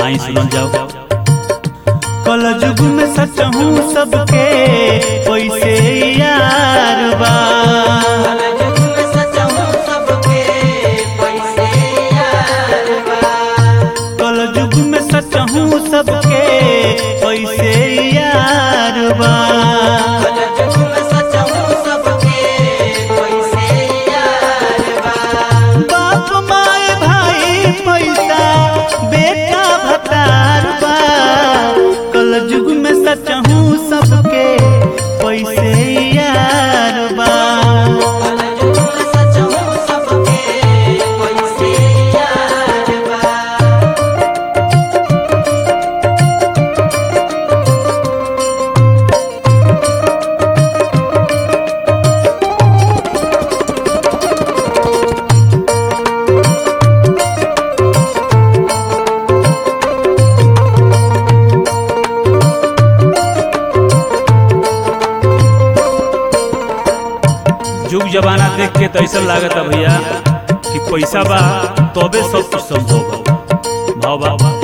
आई सुनल जाओ कल युग में सच हूँ सबके पैसे यार बा कल युग में सच हूँ सबके पैसे यार बा बाप माए भाई पैसा बेटा भतार बा कल युग में सच हूँ सबके पैसे यार बा युग जमाना देख के तो ऐसा लागत है भैया कि पैसा बा तबे सब कुछ संभव बा भाव बा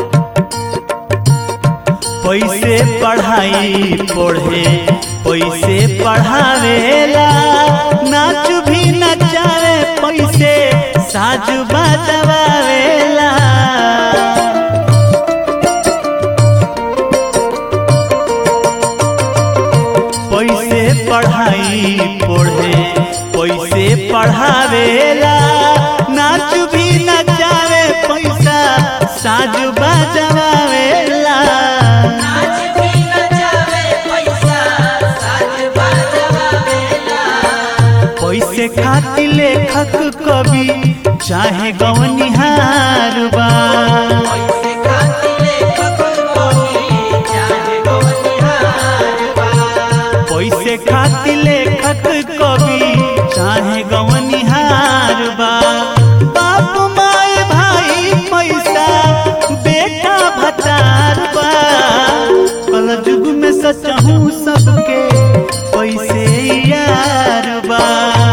पैसे पढ़ाई पढ़े पैसे पढ़ावेला नाच भी नचावे पैसे साज बजवावेला पैसे पढ़ाई पढ़े पैसे पढ़ावेला नाच भी नचावे पैसा साज बजवावेला पैसे खातिर लेखक कवि चाहे गवनिहार बा पैसे खातिर लेखक कवि चाहे गवनिहार बा बाप माए भाई पैसा बेटा भतार बा कल युग में सच हूँ सबके पैसे यार बा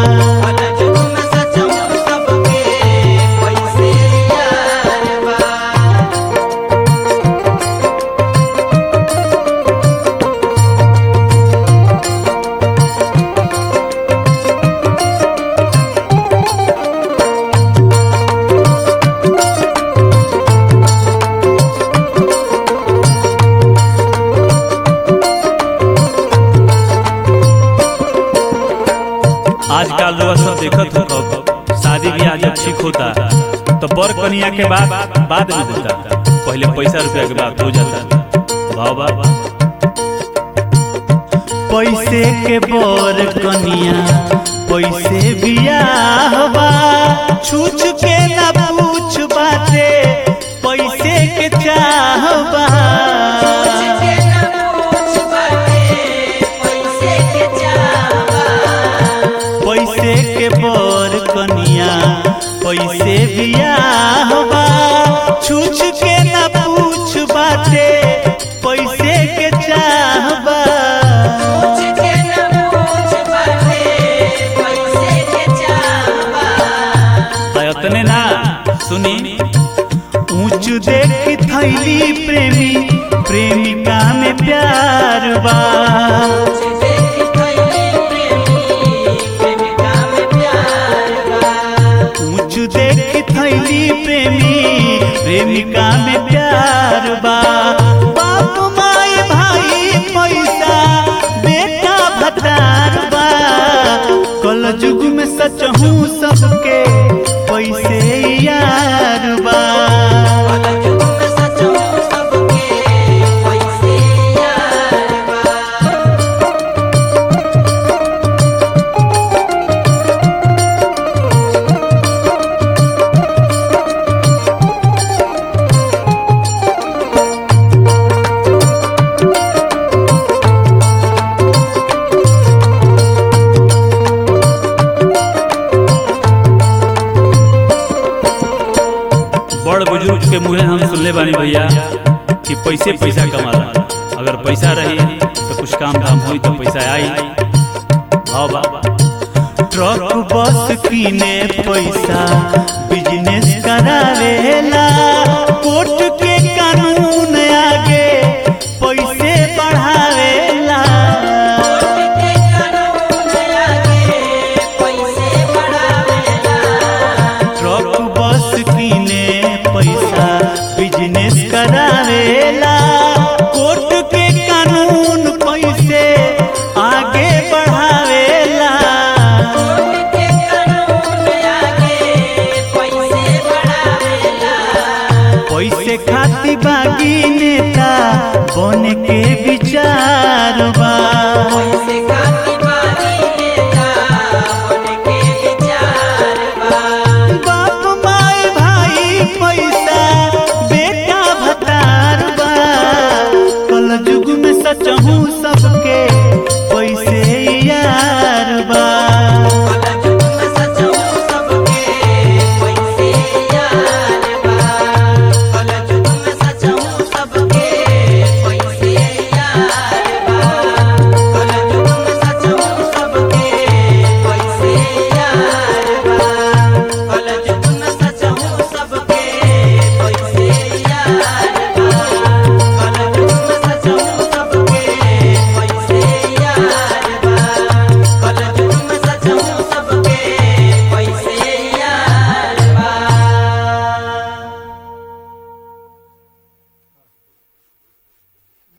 आजकल लोग सब देखत हो कब शादी ब्याह जब ठीक होता तो बर कनिया के बाद बाद में होता पहले पैसा रुपया के बाद हो जाता भाव बा पैसे के बर कनिया पैसे बियाह बा छूछ के ना पूछ बाते पैसे के चाह बा पैसे के बर कनिया पैसे बियाह बा छूछ के ना पूछ बाते पैसे के चाह बा इतने ना सुनी ऊंच देख थैली प्रेमी प्रेमिका में प्यार बा ऊंच देख थैली प्रेमी प्रेमिका में प्यार बा बाप माए भाई पैसा बेटा भतार बा कल युग में सच हूँ सबके पैसे यार बा बड़ बुजुर्ग के मुँहे हम सुनले बानी भैया कि पैसे पैसा कमाला अगर पैसा रही तो कुछ काम धाम हुई तो पैसा आई भाव बा ट्रक बस किने पैसा बिजनेस करावेला कोर्ट के कानून करावेला कोर्ट के कानून पैसे आगे बढ़ावेला पैसे खाती बागी नेता बन के